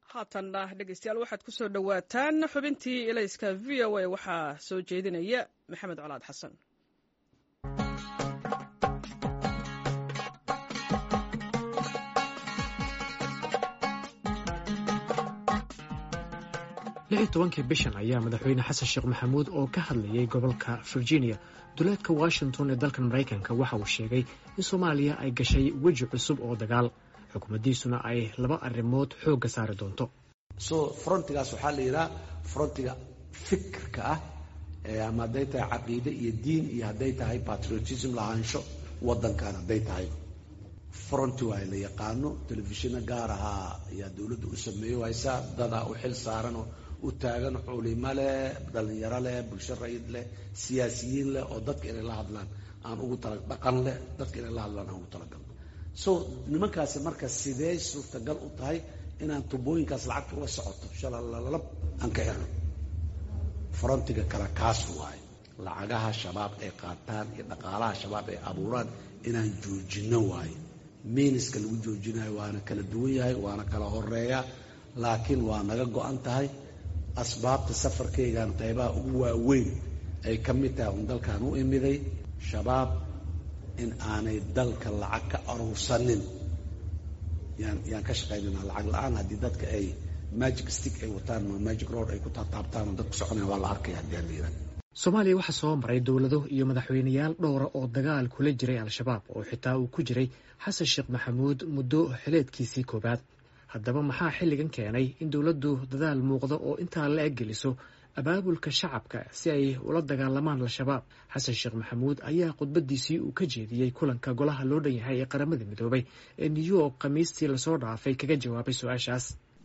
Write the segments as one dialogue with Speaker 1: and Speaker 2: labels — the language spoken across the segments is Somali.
Speaker 1: haatanna dhegeystayaal waxaad ku soo dhowaataan xubintii elayska v o a waxaa soo jeedinaya maxamed colaad xasan
Speaker 2: lix iyo tobankii bishan ayaa madaxweyne xasan sheekh maxamuud oo ka hadlayay gobolka virginia duleedka washington ee dalkan maraykanka waxa uu sheegay in soomaaliya ay gashay weji cusub oo dagaal xukuumaddiisuna ay laba arrimood xoogga saari doonto
Speaker 3: so frontigaas waxaa la yidhaha frontiga fikirka ah ama hadday tahay caqiide iyo diin iyo hadday tahay patriotism lahaansho waddankan hadday tahay fronti waa la yaqaano telefishino gaar ahaa ayaa dowladda u sameeyo haysaa dadaa u xil saaranoo u taagan culimo leh dhallinyaro leh bulsho rayid leh siyaasiyiin leh oo dadka inay la hadlaan aan ugu tala dhaqan leh dadka inay la hadlaan aan ugu talagalno so nimankaasi marka sidee suurtagal u tahay inaan tubooyinkaas lacagta ula socoto shalalalab aan ka xirno frontiga kale kaas waaye lacagaha shabaab ay qaataan iyo dhaqaalaha shabaab ay abuuraan inaan joojinno waaye miiniska lagu joojinayo waana kala duwan yahay waana kala horeeya laakiin waa naga go-an tahay asbaabta safarkaygan qaybaha ugu waaweyn ay ka mid tahay un dalkan u imiday shabaab in aanay dalka lacag ka aruursanin yaan yaan ka shaqaynana lacag la-aan haddii dadka ay magic stick ay wataan ma magic road ay ku taataabtaan oo dadku soconaya waa la arkaya haddii aan la yidhaha
Speaker 2: soomaaliya waxaa soo maray dowlado iyo madaxweyneyaal dhowra oo dagaal kula jiray al-shabaab oo xitaa uu ku jiray xasan sheekh maxamuud muddo xileedkiisii koowaad haddaba maxaa xilligan keenay in dowladdu dadaal muuqda oo intaa la eg geliso abaabulka shacabka si ay ula dagaalamaan al-shabaab xasan sheekh maxamuud ayaa khudbadiisii uu ka jeediyey kulanka golaha loo dhan yahay ee qaramada midoobay ee new york khamiistii lasoo dhaafay kaga jawaabay su-aashaas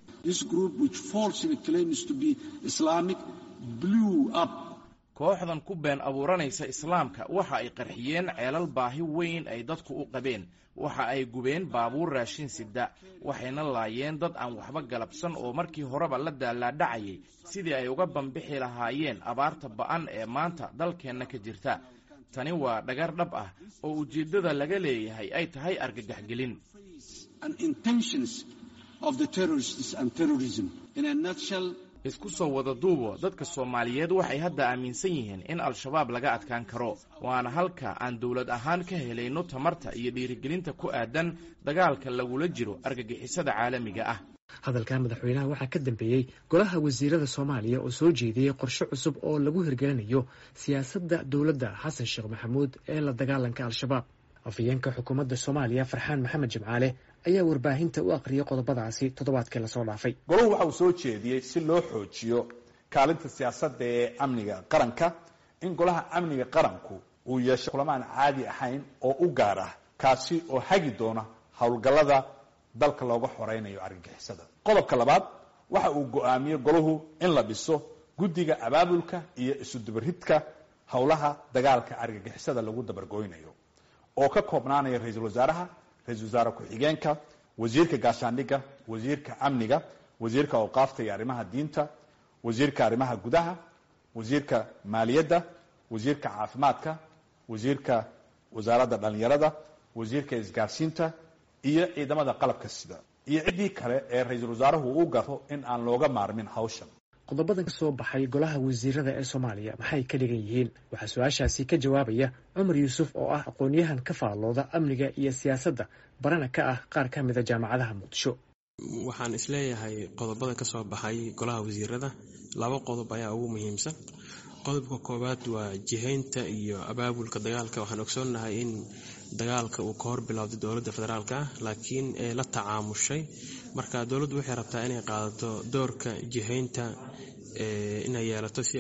Speaker 4: kooxdan ku been abuuranaysa islaamka waxa ay qarxiyeen ceelal baahi weyn ay dadku u qabeen waxa ay gubeen baabuur raashin sida waxayna laayeen dad aan waxba galabsan oo markii horeba la daalaadhacayay sidii ay uga bambixi lahaayeen abaarta ba'an ee maanta dalkeenna ka jirta tani waa dhagar dhab ah oo ujeeddada laga leeyahay ay tahay argagaxgelin isku soo wada duubo dadka soomaaliyeed waxay hadda aaminsan yihiin in al-shabaab laga adkaan karo waana halka aan dowlad ahaan ka helayno tamarta iyo dhiirigelinta ku aadan dagaalka lagula jiro argagixisada caalamiga ah
Speaker 2: hadalka madaxweynaha waxaa ka dambeeyey golaha wasiirada soomaaliya oo soo jeediyey qorshe cusub oo lagu hirgelinayo siyaasadda dowladda xasan sheekh maxamuud ee la dagaalanka al-shabaab afhayeenka xukuumadda soomaaliya farxaan maxamed jimcaale ayaa warbaahinta u aqriyay qodobadaasi toddobaadkii lasoo dhaafay
Speaker 5: golahu waxa uu soo jeediyey si loo xoojiyo kaalinta siyaasadda ee amniga qaranka in golaha amniga qaranku uu yeesho kulamo aan caadi ahayn oo u gaar ah kaasi oo hagi doona howlgallada dalka looga xoreynayo argagixisada qodobka labaad waxa uu go-aamiyey golahu in la dhiso guddiga abaabulka iyo isudubaridka howlaha dagaalka argagixisada lagu dabargoynayo oo ka koobnaanaya ra-iisul wasaaraha ra-isul wasaare ku-xigeenka wasiirka gaashaandhigga wasiirka amniga wasiirka awqaafta iyo arrimaha diinta wasiirka arrimaha gudaha wasiirka maaliyadda wasiirka caafimaadka wasiirka wasaaradda dhallinyarada wasiirka isgaarsiinta iyo ciidamada qalabka sida iyo ciddii kale ee ra-iisul wasaaruhu u garto in aan looga maarmin hawshan
Speaker 2: qodobadan ka soo baxay golaha wasiirada ee soomaaliya maxay ka dhigan yihiin waxaa su-aashaasi ka jawaabaya cumar yuusuf oo ah aqoon-yahan ka faallooda amniga iyo siyaasadda barana ka ah qaar ka mida jaamacadaha muqdisho
Speaker 6: waxaan isleeyahay qodobada ka soo baxay golaha wasiirada laba qodob ayaa ugu muhiimsan qodobka koowaad waa jihaynta iyo abaabulka dagaalka waxaan ogsoonnahay in dagaalka uu ka hor bilowday dowladda federaalk ah laakiin ee la tacaamushay marka dowladdu waxay rabtaa inay qaadato doorka jihaynta inay yeelato si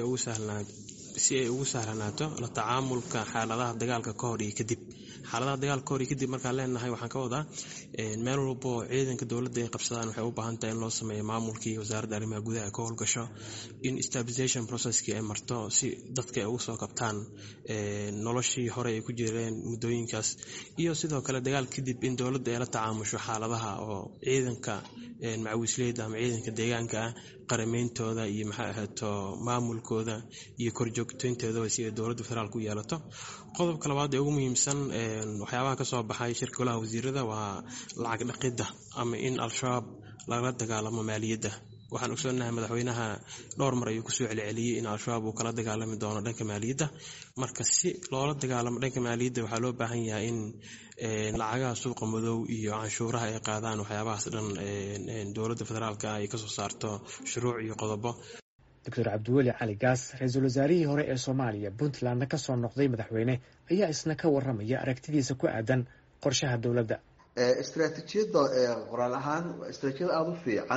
Speaker 6: ay ugu sahlanaato la tacaamulka xaaladaha dagaalka ka hor iyo kadib xaaladaha dagaalka kahor iyo kadib markaan leenahay waxaan ka wadaa meel walba oo ciidanka dowladda ay qabsadaan waxay u baahan tahay in loo sameeyo maamulkii wasaaradda arrimaha gudaha ka howlgasho in stabilization processkii ay marto si dadka ay ugu soo kabtaan noloshii hore ay ku jireen muddooyinkaas iyo sidoo kale dagaal kadib in dowladda ay la tacaamusho xaaladaha oo ciidanka macawisleyda ama ciidanka deegaanka ah qarameyntooda iyo maxay ahaato maamulkooda iyo korjoogtooyntoodaba si ay dowladda federaalk u yeelato qodobka labaad ee ugu muhiimsan waxyaabaha kasoo baxay shirka golaha wasiirada waa lacag dhaqidda ama in al-shabaab lagala dagaalamo maaliyadda waxaan ogsoonahay madaxweynaha dhowr mar ayuu kusoo celceliyey in al-shabaab uu kala dagaalami doono dhanka maaliyadda marka si loola dagaalamo dhanka maaliyadda waxaa loo baahan yahay in lacagaha suuqa madow iyo canshuuraha ay qaadaan waxyaabahaas dhan dowladda federaalka ay kasoo saarto shuruuc iyo qodobo
Speaker 2: doctor cabdiweli cali gaas ra-iisul wasaarihii hore ee soomaaliya puntlandna ka soo noqday madaxweyne ayaa isna ka warramaya aragtidiisa ku aadan qorshaha dowladda
Speaker 7: istraatiijiyadda qoraal ahaan waa istraatijiyad aada u fiican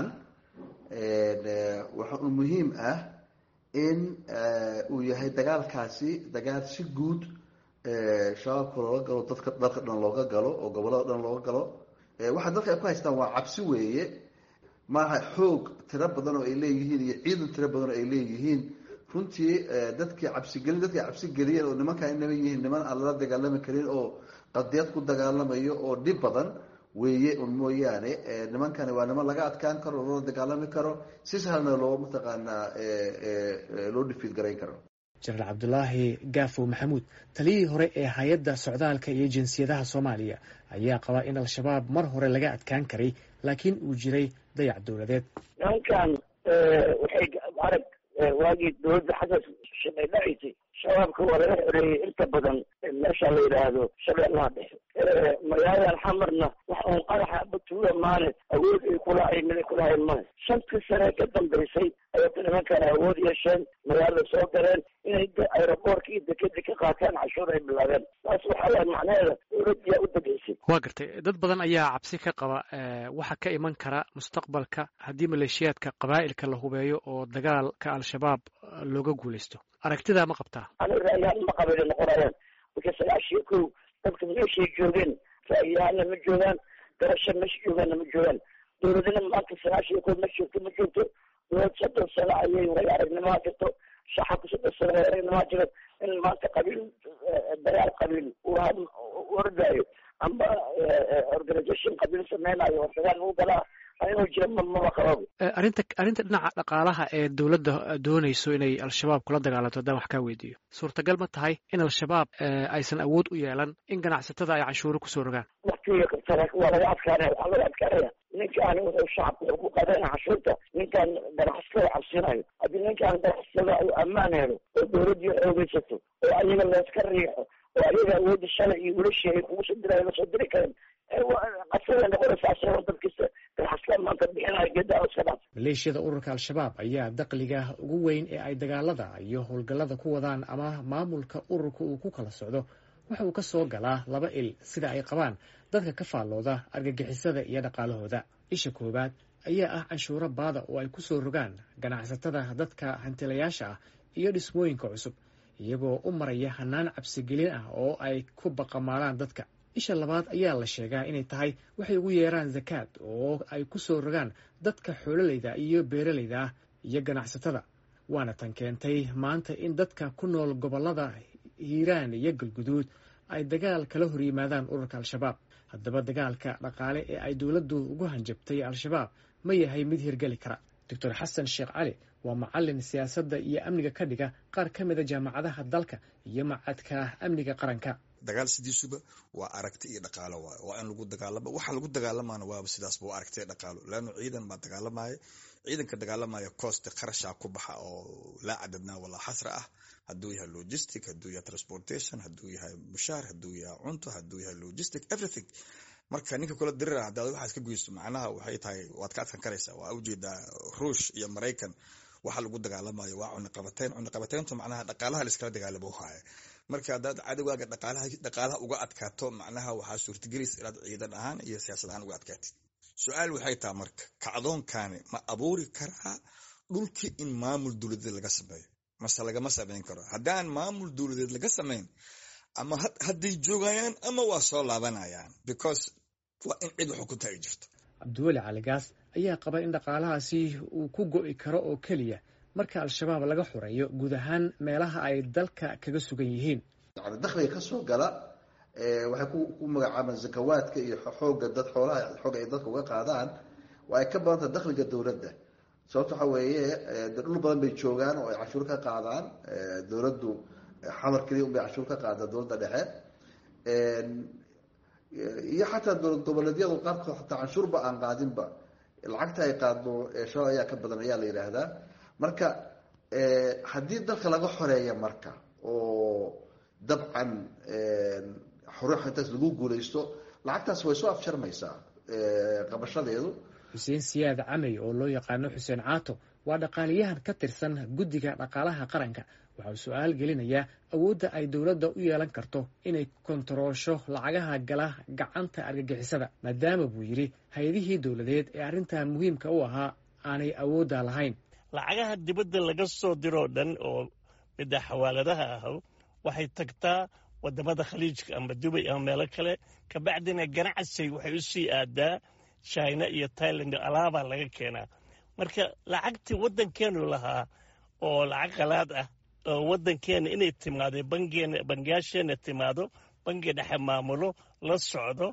Speaker 7: waxa uu muhiim ah in uu yahay dagaalkaasi dagaal si guud shabaabka looga galo dadka dalka dhan looga galo oo gobolada dhan looga galo waxaa dalka ay ku haystaan waa cabsi weeye maaha xoog tiro badan oo ay leeyihiin iyo ciidan tiro badan oo ay leeyihiin runtii dadkii cabsigelin dadkii cabsi geliyeen oo nimankaa inaba yihiin niman aan lala dagaalami karin oo qadiyad ku dagaalamayo oo dhib badan weeye un mooyaane nimankani waa niman laga adkaan karo loola dagaalami karo si sahlna loo mataqaanaa loo dhifiid garayn karo
Speaker 2: jenaraal cabdulaahi gaafow maxamuud taliyihii hore ee hay-adda socdaalka iyo jinsiyadaha soomaaliya ayaa qabaa in al-shabaab mar hore laga adkaan karay laakiin uu jiray dayac dowladeed
Speaker 8: nimankan waxay arag waagii dowladda xasan shalay dhacaysay shabaabka waa laga xoreeyey inta badan meesha la yidhaahdo shabeellaha dhexe magaaladan xamarna wax uun qaraxa batuula maane awood ay kulahayn mid ay kulahayn male shantii sane ka dambaysay ayata nimankan awood yeesheen magaalada soo galeen inay aeroboortka iyo dekeda ka qaataan cashuur ay bilaabeen taas waxaa waay macnaheeda dowladdiyaa u dambaysay
Speaker 2: waa gartay dad badan ayaa cabsi ka qaba waxa ka iman kara mustaqbalka haddii maleeshiyaadka qabaa'ilka la hubeeyo oo dagaalka al-shabaab looga guulaysto aragtidaa ma qabtaa
Speaker 8: aniga ra'yahaan ma qabay noqonayaan marka sagaashiyo kow dadka meeshay joogeen ra'yahaana ma joogaan garasha meesha joogaanna ma joogaan dowladina maanta sagaashiyo kow ma joogto ma joogto dowlad soddon sano ayay way aragnimaa jirto shacabka soddon sano way aragnimaa jiro in maanta qabiil dagaal qabiil uu ordaayo amba organisation qabiil sameynayo oo dagaal lagu galaa inuu jiro mama qababo
Speaker 2: arrinta arrinta dhinaca dhaqaalaha ee dowladda doonayso inay al-shabaab kula dagaalanto haddaan wax kaa weydiiyo suurtagal ma tahay in al-shabaab aysan awood u yeelan in ganacsatada ay canshuuro kusoo rogaan
Speaker 8: waktiga kabtana waa laga adkaanaya waxaa laga adkaanaya ninkaan wuxuu shacabka wuxuu ku qaadana canshuurta ninkaan ganacsatada cabsinayo haddii ninkaan ganacsatada uu ammaan helo oo dowladdii xoogeysato oo ayaga layska riixo oo ayaga awoodda shalay iyo wilashii ay kugu soo dirayo lasoo diri karin qasada noqonaysaasoo dadkista ganacsatada maanta bixinaya geedaa iska dhaaf
Speaker 2: maleeshiyada ururka al-shabaab ayaa daqliga ugu weyn ee ay dagaalada iyo howlgallada ku wadaan ama maamulka ururka uu ku kala socdo waxa uu ka soo galaa laba il sida ay qabaan dadka ka faallooda argagixisada iyo dhaqaalahooda isha koowaad ayaa ah canshuuro baada oo ay kusoo rogaan ganacsatada dadka hantilayaasha ah iyo dhismooyinka cusub iyagoo u maraya hanaan cabsigelin ah oo ay ku baqamaalaan dadka isha labaad ayaa la sheegaa inay tahay waxay ugu yeeraan zakaad oo ay ku soo rogaan dadka xoololayda iyo beeralayda ah iyo ganacsatada waana tan keentay maanta in dadka ku nool gobollada hiiraan iyo galguduud ay dagaal kala hor yimaadaan ururka al-shabaab haddaba dagaalka dhaqaale ee ay dowladdu ugu hanjabtay al-shabaab ma yahay mid hirgeli kara doctor xasan sheekh cali waa macalin siyaasadda iyo amniga ka dhiga qaar ka mida jaamacadaha dalka iyo macadka amniga qaranka
Speaker 9: dagaal sidiisuba waa aragti iyo dhaqaalo waay waa in lagu dagaalama waxa lagu dagaalamaana waaba sidaasba waa aragti dhaqaalo leanno ciidan baa dagaalamaya ciidanka dagaalamaya cooste qarashaa ku baxa oo laa cadadnaa walaa xasra ah hadduu yahay logistic hadduu yahay transportation hadduu yahay mushaar hadduu yahay cunto hadduu yahay logistic everything marka ninka kula dirira hadaad waxaas ka goysto macnaha waxay tahay waad ka adkan karaysaa waa ujeedaa ruush iyo maraykan waxa lagu dagaalamayo waa cuniqabateyn cuniqabateyntu macnaha dhaqaalaha laiskala dagaalamo haya marka haddaad cadowgaaga dhaqaalaha dhaqaalaha uga adkaato macnaha waxaa suurtagelaysa inaad ciidan ahaan iyo siyaasad ahaan uga adkaatid su-aal waxay tahay marka kacdoonkani ma abuuri karaa dhulkii in maamul dowladeed laga sameeyo mase lagama sameyn karo haddaan maamul dowladeed laga sameyn ama hadday joogayaan ama waa soo laabanayaan because waa in cid wax ukunta ay jirto
Speaker 2: cabdiweli caligaas ayaa qaba in dhaqaalahaasi uu ku go'i karo oo keliya marka al-shabaab laga xoreeyo guud ahaan meelaha ay dalka kaga sugan yihiin
Speaker 7: yani dakhliga kasoo gala waxay ku magacaabaan zakawaadka iyo xooga dad xoolaha xooga ay dadka uga qaadaan waa ay ka badantaha dakhliga dowladda sababto waxa weeye de dhul badan bay joogaan oo ay cashuur ka qaadaan dowladdu xamar keliya unbay cashuur ka qaadaan dowladda dhexe iyo xataa dowlad goboleedyadu qaarkood xataa canshuurba aan qaadinba lacagta ay qaadno shabaab ayaa ka badan ayaa la yidhaahdaa marka haddii dalka laga xoreeya marka oo dabcan xorux intaas lagu guulaysto lacagtaas way soo afjarmaysaa qabashadeedu
Speaker 2: xuseen siyaad camey oo loo yaqaano xuseen caato waa dhaqaaliyahan ka tirsan guddiga dhaqaalaha qaranka waxa uu su-aal gelinayaa awoodda ay dowladda u yeelan karto inay kontaroosho lacagaha gala gacanta argagixisada maadaama buu yidhi hay-adihii dowladeed ee arrintan muhiimka u ahaa aanay awoodda lahayn
Speaker 10: lacagaha dibadda laga soo diroo dhan oo midda xawaaladaha ah waxay tagtaa wadamada khaliijka ama dubay ama meelo kale kabacdina ganacsi waxay u sii aadaa china iyo tailand alaabaa laga keenaa marka lacagtii waddankeenu lahaa oo lacag qalaad ah oo waddankeena inay timaado bangeena bangiyaasheena timaado bangi dhexe maamulo la socdo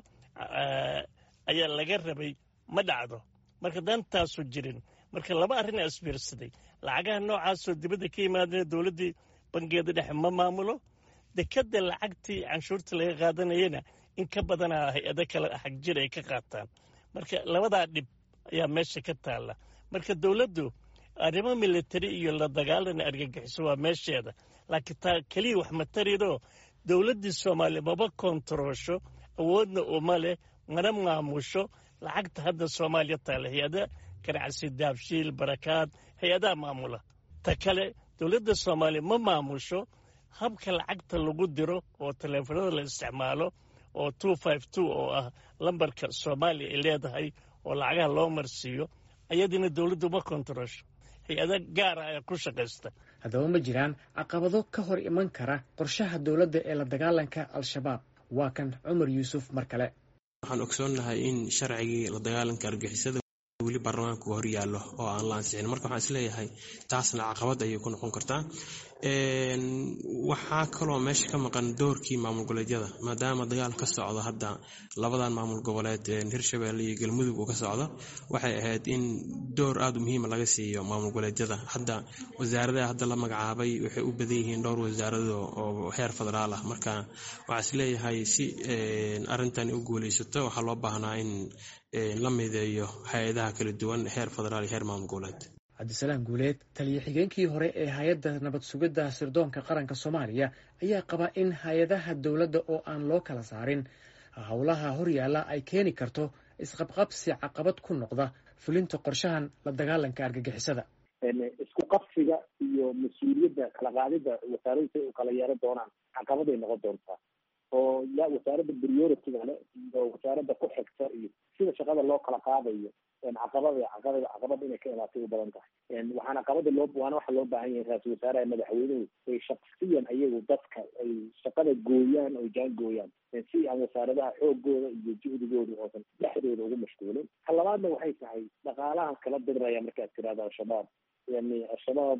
Speaker 10: ayaa laga rabay ma dhacdo marka dantaasu jirin marka laba arrin a isbiirsaday lacagaha noocaasoo dibadda ka yimaadana dowladdii bangeeda dhexe ma maamulo dekadda lacagtii canshuurta laga qaadanayana in ka badanaa hay-ado kale xag jir ay ka qaataan marka labadaa dhib ayaa meesha ka taalla marka dowladdu arrimo militari iyo la dagaalana argagixiso waa meesheeda laakiin taa keliya wax matarido dowladdii soomaaliya maba kontaroosho awoodna uma leh mana maamusho lacagta hadda soomaaliya taalla hay-ada ganacsi daabshiil barakaad hay-adaha maamula ta kale dowladda soomaaliya ma maamusho habka lacagta lagu diro oo taleefanada la isticmaalo oo two five two oo ah lambarka soomaaliya ay leedahay oo lacagaha loo marsiiyo ayadina dowladdu ma kontaroosho hay-ada gaara ayaa ku shaqaysta
Speaker 2: haddaba ma jiraan caqabado ka hor iman kara qorshaha dowladda ee la dagaalanka al-shabaab waa kan cumar yuusuf mar kale
Speaker 6: waxaan ogsoonnahay in sharcigii la dagaalanka argixisada weli baarlamaanka hor yaallo oo aan la ansixin marka waxaan isleeyahay taasna caqabad ayay ku noqon kartaa waxaa kaloo meesha ka maqan doorkii maamul goboleedyada maadaama dagaal ka socdo hadda labadan maamul goboleed hirshabelle iyo galmudug uu ka socdo waxay ahayd in door aada u muhiima laga siiyo maamul goboleedyada hadda wasaaradaha hadda la magacaabay waxay u badan yihiin dhowr wasaarado oo heer federaal ah marka waxaa isleeyahay si arrintan u guuleysato waxaa loo baahnaa in la mideeyo hay-adaha kala duwan heer federaal iyo heer maamul goboleed
Speaker 2: cabdisalaam guuleed taliya xigeenkii hore ee hay-adda nabad sugidda sirdoonka qaranka soomaaliya ayaa qaba in hay-adaha dowladda oo aan loo kala saarin howlaha horyaalla ay keeni karto isqabqabsi caqabad ku noqda fulinta qorshahan la dagaalanka argagixisada
Speaker 11: isku qabsiga iyo mas-uuliyadda kala qaadida wasaaradu say u kala yeelan doonaan caqabaday noqon doontaa oo ya wasaaradda priority-ga le iyo wasaaradda ku xigta iyo sida shaqada loo kala qaadayo caqabada caqabada caqabada inay ka imaatay u badan tahay waxaana caqabada loo waana waxa loo baahan yahay ra-isul wasaaraha madaxweynuhu ay shaksiyan ayagu dadka ay shaqada gooyaan oo jaan gooyaan si aan wasaaradaha xoogooda iyo juhdigooda oosan dhexdooda ugu mashquulin ta labaadna waxay tahay dhaqaalahan kala diraya markaad tirahdo al-shabaab yani al-shabaab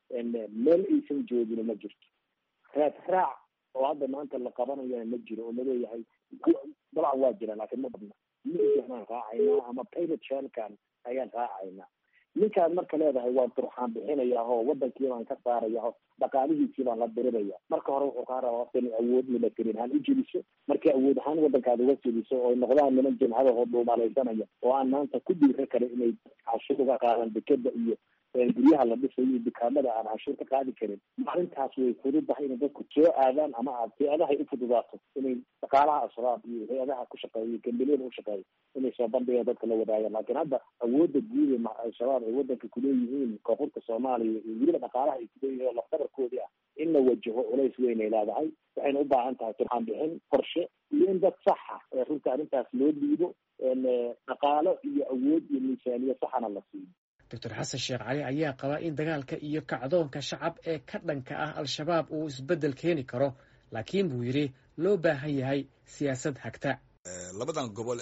Speaker 11: meel aysan joogin ma jirto raad raac oo hadda maanta la qabanayana ma jiro oo laleeyahay dabcan waa jira laakiin ma badna migaan raacaynaa ama pilot shelkan ayaan raacaynaa ninkaan marka leedahay waa durxaan bixinaya oo wadankii baan ka saaraya o dhaqaalihiisii baan la diriraya marka hore wuxuu kaa rabaa inay awood military ahaan u jeliso markii awood ahaan wadankaada uga jeliso oo noqdaan niman jimcadahoo dhuumalaysanaya oo aan maanta ku dhiira kara inay cashuur uga qaadan dekeda iyo guryaha la dhisayo iyo dukaamada aan canshuur ka qaadi karin maalintaas way fududahay inay dadku soo aadaan ama aad hay-adahay u fududaato inay dhaqaalaha al-shabaab iyo hay-adaha ku shaqeeya gambeliyada u shaqeeya inay soo bandhigaan dadka la wadaagaan laakiin hadda awoodda guud ee al-shabaab ay wadanka kuleeyihiin koonfurta soomaaliya iyo weliba dhaqaalaha ay kuleeyihiin oo lafdabarkoodii ah in la wajaho culays weyn ay leedahay waxayna u baahan tahay turxaan bixin qorshe iyo in dad saxa ee runta arrintaas loo dhiibo dhaqaalo iyo awood iyo miisaaniya saxana la siiyo
Speaker 2: doctor xasan sheekh cali ayaa qaba in dagaalka iyo kacdoonka shacab ee ka dhanka ah al-shabaab uu isbeddel keeni karo laakiin buu yidhi loo baahan yahay siyaasad hagta
Speaker 9: labadan gobol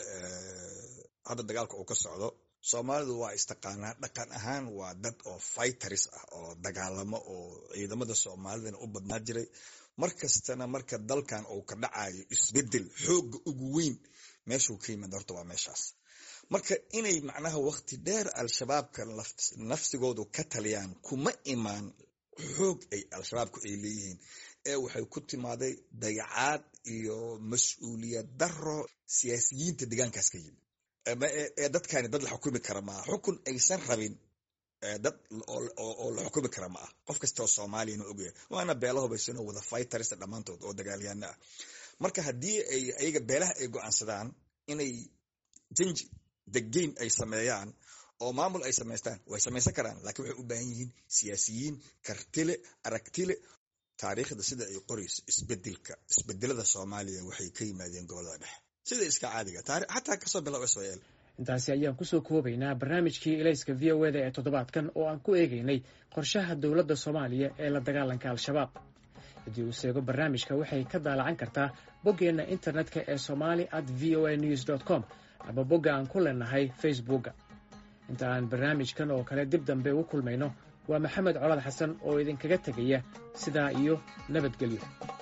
Speaker 9: hadda dagaalka uu ka socdo soomaalidu waa istaqaanaa dhaqan ahaan waa dad oo fighters ah oo dagaalamo oo ciidamada soomaalidana u badnaa jiray mar kastana marka dalkan uu ka dhacayo isbeddel xooga ugu weyn meeshuu ka yimid horta waa meeshaas marka inay macnaha wakti dheer al-shabaabka nafsigoodu ka taliyaan kuma imaan xoog ay al-shabaabku ay leeyihiin ee waxay ku timaaday dayacaad iyo mas-uuliyad daro siyaasiyiinta deegaankaas ka yimid ee dadkani dad la xukumi kara maaha xukun aysan rabin dad oo la xukumi kara ma ah qof kasta oo soomaaliyana ogyahay waana beela hubaysanoo wada fighters dhammaantood oo dagaalyaana ah marka haddii ay ayaga beelaha ay go-aansadaan inay janji the game ay sameeyaan oo maamul ay samaystaan way samaysan karaan laakiin waxay u baahan yihiin siyaasiyiin kartile aragtile taariikhda sida ay qorayso isbedelka isbedelada soomaaliya waxay ka yimaadeen gobolada dhexe sida iska caadiga xataa kasoo bilow israel
Speaker 2: intaasi ayaan kusoo koobaynaa barnaamijkii ilayska v o eda ee toddobaadkan oo aan ku eegaynay qorshaha dowladda soomaaliya ee la dagaalanka al-shabaab haddii uu seego barnaamijka waxay ka daalacan kartaa boggeenna internetka ee somali at v o a news dt com ama bogga aan ku leenahay facebookga inta aan barnaamijkan oo kale dib dambe ugu kulmayno waa maxamed colaad xasan oo idinkaga tegaya sidaa iyo nabadgelyo